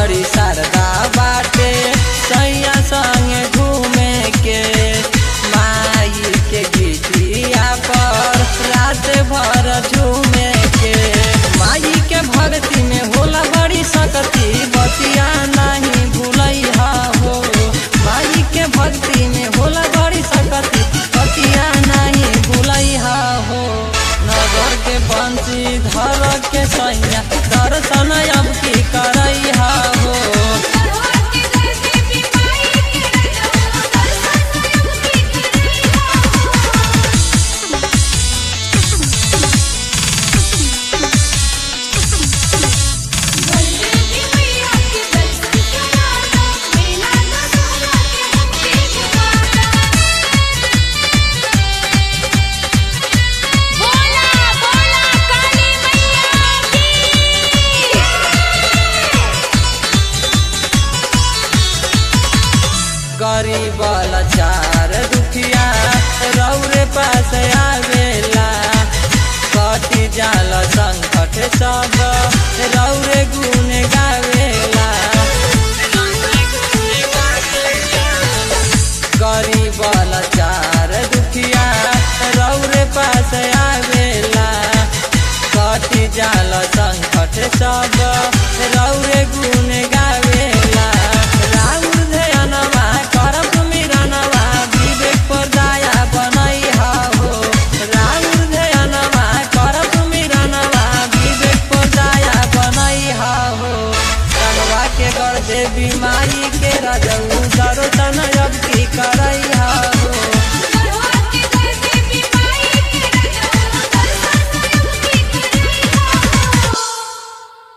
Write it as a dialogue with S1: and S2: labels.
S1: बड़ी शारदा बाटे सैया संगे घूमे के माई के गीतिया पर रात भर झूमे के माई के भक्ति में होला बड़ी सकती बतिया नहीं भूलैहा हो माई के भक्ति में होला बड़ी सकती बतिया नहीं भूलैहा हो नगर के बंसी धर के सैया दर्शन अब की करैहा हो
S2: करवा के दर देवी माई के रजवा दर्शन अब की बलदेवी मैया के दर्शन कराना मेला दशहरा के मुक्ति जुगाना बोला बोला काली मैया की
S1: गरीब लाचार दुखिया रौरे पास आवेला कटी जाल संकट सब रौरे गुण गावेला गरीब लाचार दुखिया रौरे पास आवेला कटी जाल संकट सब रौरे गुण गावेला राउर ध्यानवा करब मिरनवा विवेक पर दया बनैहा हो राउर ध्यानवा करब मिरनवा विवेक पर दया बनैहा हो रंगवा के कर देवी माई के रजऊ दर्शन